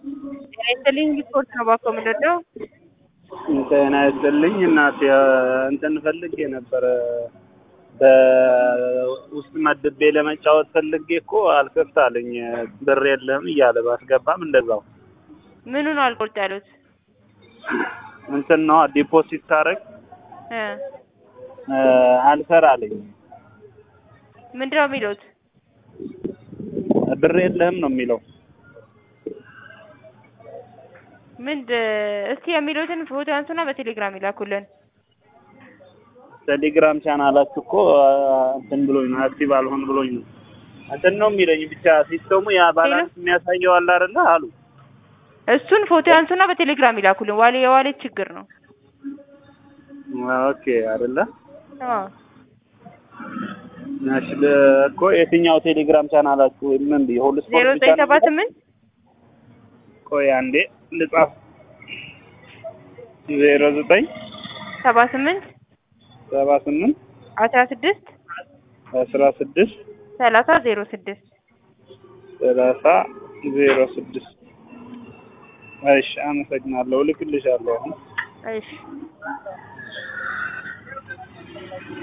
ጤና ይስጥልኝ ሪፖርት ነው ባኮ የምንወደው ጤና ይስጥልኝ እናቴ እንትን ፈልጌ ነበረ በውስጥ መድቤ ለመጫወት ፈልጌ እኮ አልከፍት አለኝ ብር የለህም እያለ ባስገባም እንደዛው ምኑ ነው አልቆርጥ ያሉት እንትን ነው ዲፖዚት ታረግ እ አልሰራ አለኝ ምንድን ነው የሚሉት ብር የለህም ነው የሚለው ምንድ እስቲ የሚሉትን ፎቶ ያንሱና በቴሌግራም ይላኩልን ቴሌግራም ቻናላችሁ እኮ እንትን ብሎኝ ነው አክቲቭ አልሆን ብሎኝ ነው እንትን ነው የሚለኝ ብቻ ሲስተሙ ያ ባላንስ የሚያሳየው አለ አይደለ አሉ እሱን ፎቶ ያንሱና በቴሌግራም ይላኩልን ዋሌ የዋሌት ችግር ነው ኦኬ አይደለ አዎ እሺ እኮ የትኛው ቴሌግራም ቻናላችሁ ምን ብዬ ሁሉ ዜሮ ስፖርት ብቻ ዘጠኝ ነው ሰባ ስምንት ቆይ አንዴ ልጻፍ ዜሮ ዘጠኝ ሰባ ስምንት ሰባ ስምንት አስራ ስድስት አስራ ስድስት ሰላሳ ዜሮ ስድስት ሰላሳ ዜሮ ስድስት እሺ አመሰግናለሁ እልክልሻለሁ አሁን እሺ